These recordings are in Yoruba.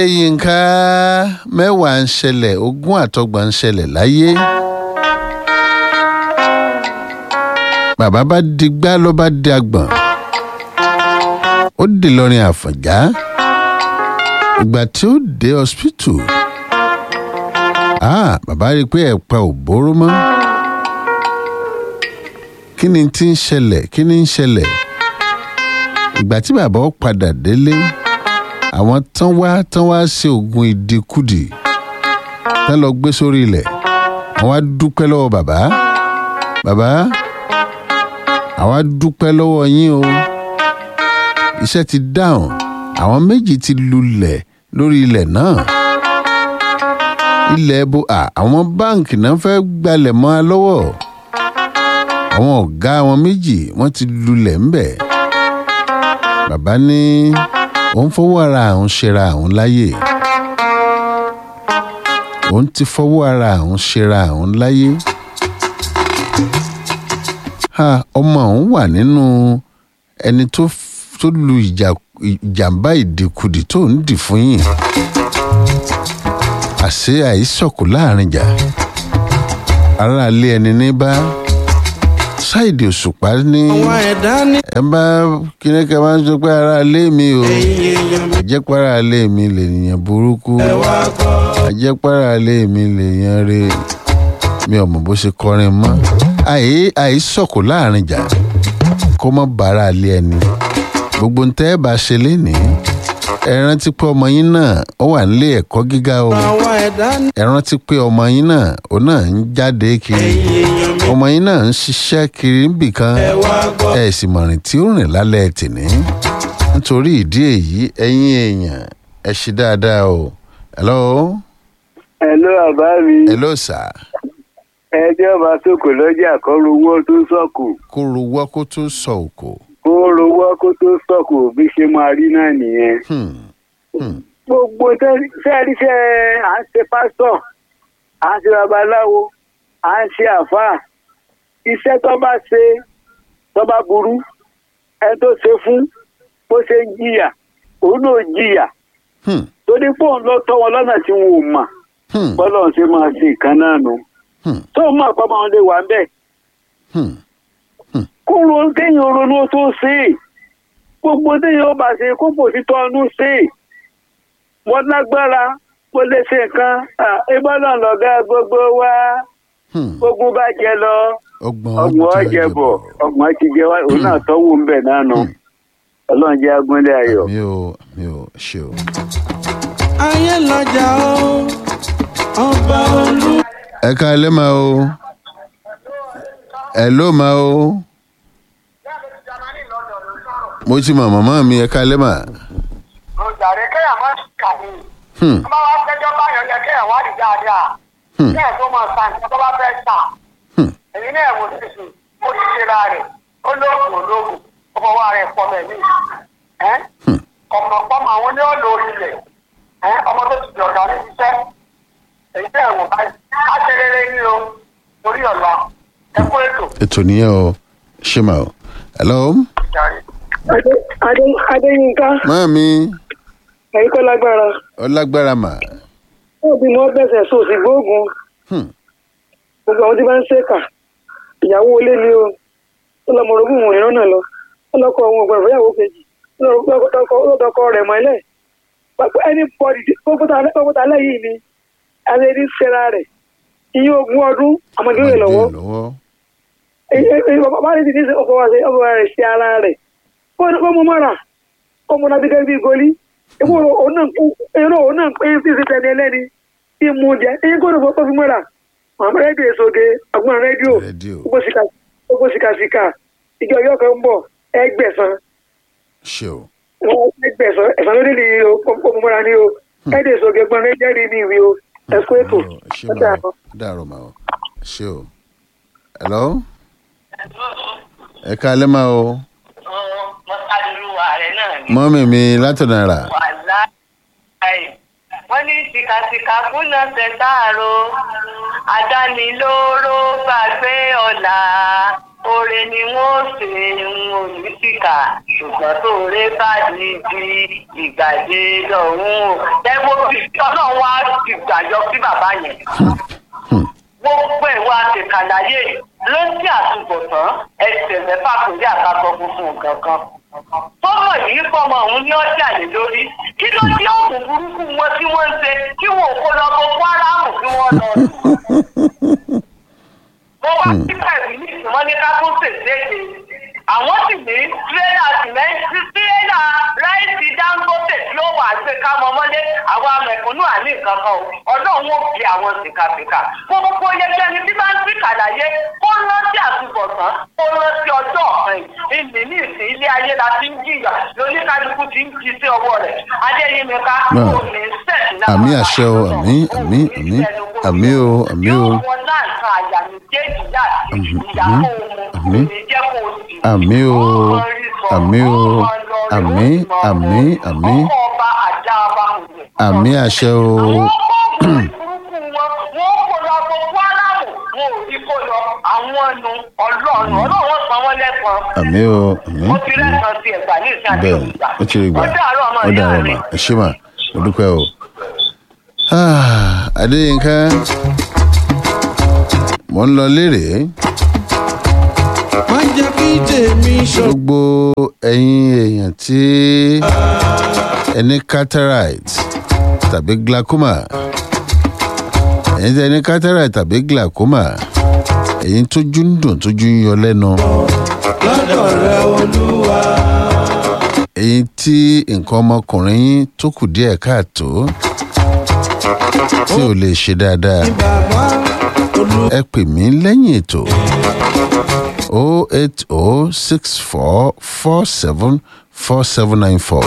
yínká mẹ́wàá ń ṣẹlẹ̀ ogún àtọgbà ń ṣẹlẹ̀ láyé bàbá bá digbá ló bá di agbọ̀n ó dì lọ́rin àfọ̀njá ìgbà tí ó dé hospital ah bàbá rí i pé ẹ̀pẹ́ ò bóró mọ́ kí ni tí ń ṣẹlẹ̀ kí ni ń ṣẹlẹ̀ ìgbà tí bàbá ó padà délé àwọn tán wá tán wá ṣe oògùn ìdíkùdì tán lọ gbé sórí ilẹ̀ àwọn á dúpẹ́ lọ́wọ́ bàbá bàbá àwọn á dúpẹ́ lọ́wọ́ yín o iṣẹ́ ti dáhùn àwọn méjì ti lulẹ̀ lórí ilẹ̀ náà ilẹ̀ bo à àwọn báǹkì náà fẹ́ gbalẹ̀ mọ́ a lọ́wọ́ àwọn ọ̀gá wọn méjì wọ́n ti lulẹ̀ ńbẹ̀ bàbá ní òun fọwọ́ ara àwọn ṣera àwọn láyè òun ti fọwọ́ ara àwọn ṣera àwọn láyè ha ọmọ òun wà nínú ẹni tó tó lu ìjàmbá ìdìkudì tó ń dì fún yìí àṣé àìsọ̀kù láàrin jà aráalé ẹni ní bá ṣáìdì òṣùpá ní ẹ bá kíní ká máa ń sọ pé aráalé mi o àjẹpọ̀ aráalé mi lè yàn burúkú àjẹpọ̀ mi lè yàn re mi ò mọ̀ bó ṣe kọrin mọ́ àìsọ̀kù láàrin jà kó mọ́ bàárà lé ẹni gbogbo ntẹ́ ẹ bá ṣe lénìí ẹ rántí pé ọmọ yín náà ó wà nílé ẹ̀kọ́ gíga o ẹ rántí pé ọmọ yín náà ó náà ń jáde kiri ọmọ yín náà ń ṣiṣẹ́ kiri níbìkan ẹ sì mọ̀rìn tí ó rìn lálẹ́ tìní nítorí ìdí èyí ẹ̀yin èèyàn ẹ ṣe dáadáa o hello. hello bàbá mi. hello sir. ẹjọ́ bá sọ̀kò lọ́jà kọ́ rówó tó sọ̀kò. kó rówó kó tó sọ òkò. kó rówó kó tó sọ̀kò bí ṣe máa rí náà nìyẹn. gbogbo sẹ́ẹ̀ríṣẹ́ à ń ṣe pásítọ̀ à ń ṣe babaláwo à ń ṣe àfáà iṣẹ́ tó bá ṣe tó bá burú ẹni tó ṣe fún bó ṣe ń jìyà òun náà jìyà torí pé òun lọ tọ́ wọn lọ́nà tí wọn ò mà bọ́lá òun ṣe máa ṣe ìkan náà nù tó mọ̀ pé ọmọ lè wà ń bẹ̀ kó ronú kéèyàn ronú tó ṣe é gbogbo téèyàn ó bá ṣe kó bò sí tọ́nu ṣe é wọ́n lágbára mo lè ṣe nǹkan ìbọ́lá lọ́gá gbogbo wa gbogbo bá jẹ lọ ọgbọ̀n ọjẹ bọ̀ ọgbọ̀n ti jẹ wá òun náà tọ́wọ́ ń bẹ̀ náà nù ọlọ́run jẹ́ agúnlẹ̀ ayọ̀. mi ò mi ò ṣe o. ayé lọ́jà o ọba olú. ẹ ká ẹ lé máa o ẹ ló máa o mo ti mọ màmá mi ẹ ká ẹ lé máa. ọjàre kéèyàn má kà ní. wọ́n bá wá fẹjọ́ báyọ̀ yẹ kéèyàn wá rí dáadáa. kéèyàn tó máa sa nǹkan tó bá fẹ́ tà. èyí náà wò sísè ó ti ṣe ra rẹ̀ ó lóògùn olóògùn ó fọwọ́ rẹ̀ pọ̀ mẹ́mí. ọ̀pọ̀lọpọ̀ àwọn ní ọ̀lọ́ ilẹ̀ ọmọ tó ti dọ̀dọ̀ ní iṣẹ́. èyí náà wò báyìí ká ṣe rere ní o torí ọ̀la ẹ kú ètò. ètò nìyẹn o ṣé máa o hello. Adé Adéyínká. Máàmi. Ẹ̀yin kọ́ lágbára. Ọlágbára mà. Wọ́n bí wọ́n bẹ̀sẹ̀ sùn sí gbóògùn. Gbogbo àwọn tí bá ń ṣèkà. Ìyàwó ilé ni o. Ó lọ mọ̀rọ̀gùn wọn ìran náà lọ. Ó lọ kọ ohun ọ̀gbọ̀n ìyàwó kejì. Ó lọ dọkọ rẹ̀ mọ́lẹ̀. Ẹni bọ̀dì kókótà lẹ́yìn ni. Alẹ́ ní sẹ́ra rẹ̀. Iye ogún ọdún àmọ́dé rẹ̀ lọ́wọ́. Bàbá rẹ̀ ti ní ọkọ̀ rẹ̀ sí ara rẹ̀ ọmọ mọ́ra ọmọ náà gẹ́gẹ́ bí goli ẹ̀rọ òun náà pín sí sí tẹ̀lé ẹlẹ́ni tí mú jẹ ẹ̀yìn kó lóko kó fi mọ́ra màmá rédíò èsoge àgbọn rédíò gbogbo sìkàsìkà ìjọ yóò kan ń bọ̀ ẹgbẹ̀sán ẹgbẹ̀sán ẹ̀sán ló nílì ọmọ mọ́ra ní o rédíò èsoge gbọ́n rédíò rí ní ìwé o ẹ̀kú ètò dàrọ̀ mà ó ṣé o hello ẹ ká lẹ́ máa o mọ́mì mi látọ̀nà rà. wọ́n ní tìkàtìkà kúnlẹ̀ tẹ̀sáàrò àdánilóró gbàgbé ọ̀la oore ni wọ́n ṣe ń oníṣìkà ṣùgbọ́n tó rẹ bá di di ìgbàdé lọ́hùn o. ẹgbẹ́ bí ọlọ́run wá ti gbàjọ sí bàbá yẹn. gbogbo ìwà àtẹ̀kàláyé ló ń tí àtúbọ̀tán ẹsẹ̀ mẹ́fà kò rí àkàtọ̀ funfun kankan. tọ́mọ̀ yìí fọmọ òun ní ọjà lè lórí kí ló dé òògùn burúkú wọn tí wọ́n ń ṣe kí wọn ò kó lọ boko haram kí wọ́n lọ sùn mo wá sí pẹ̀lú ní ìsìnmọ́ ní kápúsè léde àwọn sì ní tírélà sìmẹ́ntì tírélà ráìsì dangote tí ó wà gbé ká mọ mọ́lé àwọn amẹ̀kúnnù àní nǹkan kan o ọlọ́run ó fi àwọn sìkàsìkà gbogbo yẹgẹni tí bá ń sí kàlàyé kó rántí àtúbọ̀tán kó rántí ọjọ́ ọ̀kan ìní ní ìsìn ilé ayé la ti ń jìyà lóníkálukú ti ń jí sí ọwọ́ rẹ̀ adéyínmíká kò ní sẹ́ẹ̀tì náà àmì àṣẹ o àmì àmì àmì àmì o àmì o yóò wọ náà kan àyà méjèèjì láti ìyàwó àmì òun ní jẹ́ kó o sì àmì o àmì o àmì àmì àmì ọkọ̀ ọba àjà ọba kò jẹ́. àmì àṣẹ o àwọn kọ́ọ̀bù burúkú wọn wọn kò lọ gbogbo aláàbò wọn ò rí kó lọ àwọn ẹnu ọlọ́run ọlọ́run san wọ́n lẹ́sàn. àmì o àmì mo ti rẹ́sàn sí ẹ̀gbà ní ìsìn àti bẹ́ẹ̀ òkúta. ó ti rí gbà ó dàárọ̀ ọmọ ó ìyá dàrọ̀ mi. mà ẹ ṣé mà mo dúpẹ́ o. Ah, Adéyínká mo ń lọ lérè má jẹ́ kí tèmi ṣọ. gbogbo ẹ̀yin èèyàn tí ẹni cataract tàbí glaucoma ẹ̀yin tí ẹni cataract tàbí glaucoma ẹ̀yin tójú ń dùn tójú ń yọ lẹ́nu lọ́dọ̀ rẹ olúwa. ẹ̀yin tí nǹkan ọmọkùnrin yín tó kù díẹ̀ káàtó tí ò lè ṣe dáadáa bàbá olú. ẹ pè mí lẹ́yìn ètò o eight o six four four seven four seven nine four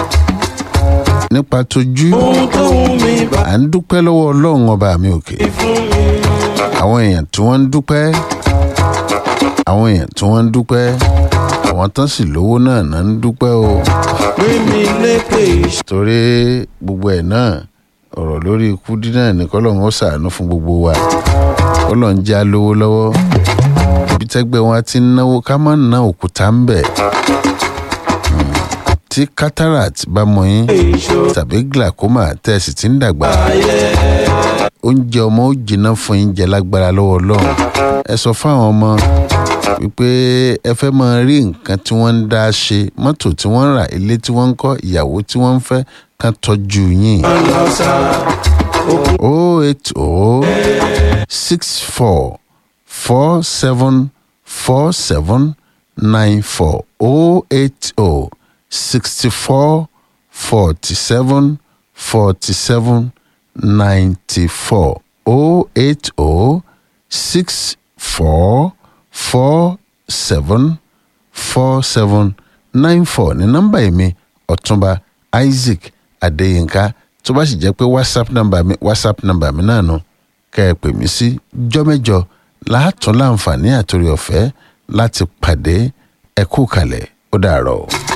nípa tójú ohun tó wù mí bá à ń dúpẹ́ lọ́wọ́ ọlọ́run ọba mi òkè fún mi. àwọn èèyàn tí wọ́n ń dúpẹ́ àwọn èèyàn tí wọ́n ń dúpẹ́ àwọn tán sì lówó náà náà ń dúpẹ́ o pé mi lékè iṣẹ́. torí gbogbo ẹ̀ náà ọ̀rọ̀ lórí ikú dínà ní kọ́lọ́run ó ṣàánú fún gbogbo wa kọ́lọ́run já lówó lọ́wọ́ ibi tẹ́gbẹ́ wọn ti ń náwó ká má ná òkúta ń bẹ̀ Hmm. tí cataract bá mọ yín tàbí glaucoma tẹ́ ẹ sì ti ń dàgbà oúnjẹ ọmọ ó jiná fún yín jẹ lágbára lọ́wọ́ ọlọ́run ẹ sọ fáwọn ọmọ wípé ẹ fẹ́ máa rí nǹkan tí wọ́n ń dá ṣe mọ́tò tí wọ́n ń rà ilé tí wọ́n ń kọ́ ìyàwó tí wọ́n ń fẹ́ kán tọ́jú yín. o eight o six four four seven four seven nine four o eight o sixty four forty seven forty seven ninety four o eight o six four four seven four seven nine four ní nọ́mbà èmi ọ̀túnba isaac adéyínká tó bá sì jẹ́ pé whatsapp nọ́mbà mi whatsapp nọ́mbà mi náà nù kẹ́ ẹ pè mí sí jọ́mẹ́jọ láàtún láǹfààní àtòrí ọ̀fẹ́ láti pàdé ẹ kú kalẹ̀ ó dàárọ̀.